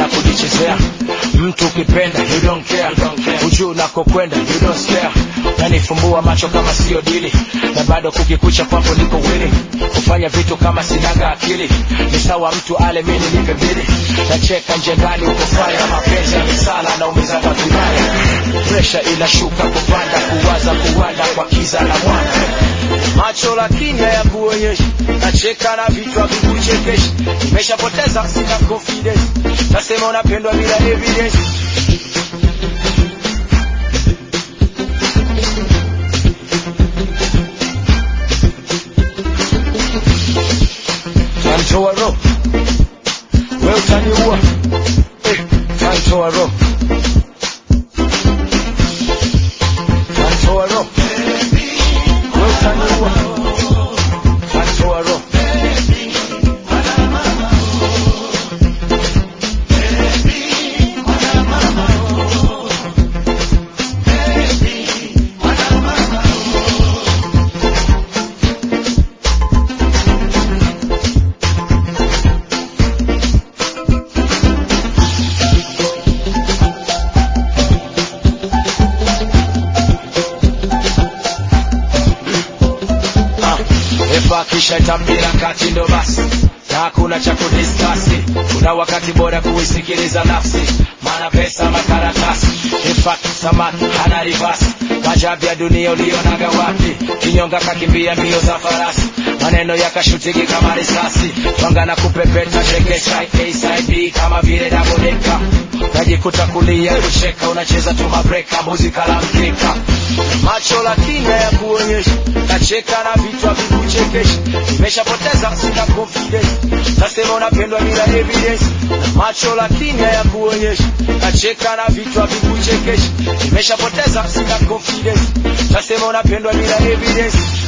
na kujichezea mtu ukipenda you don't care ujuu unakokwenda you don't stare nanifumbua macho kama sio dili na bado kukikucha kwambo niko wili kufanya vitu kama sinaga akili ni sawa mtu ale mini nipe mbili nacheka nje ndani uko faya mapenzi ya misala naumizaga vibaya presha inashuka kupanda kuwaza kuwanda kwa kiza na mwanga macho lakini hayakuonyeshi nacheka na vitu havikuchekeshi nimeshapoteza sina confidence nasema unapendwa bila evidence tantoa roho we utaniua eh, tantoa roho tantoa roho we utaniua tantoa roho Ah, efa kisha itambira kati ndo basi na hakuna cha kudiskasi kuna wakati bora kuisikiliza nafsi maana pesa makaratasi efa samaki hana rivasi majabu ya dunia ulionaga wapi kinyonga kakimbia mbio za farasi maneno yakashutiki kama risasi twanga na kupepeta chekesha ASID kama vile dabodeka najikuta kulia kucheka unacheza tu mabreka muzika la mkeka macho lakini hayakuonyeshi nacheka na vitu havikuchekeshi nimeshapoteza sina confidence nasema unapendwa bila evidence na macho lakini hayakuonyeshi nacheka na vitu havikuchekeshi nimeshapoteza sina confidence nasema unapendwa bila evidence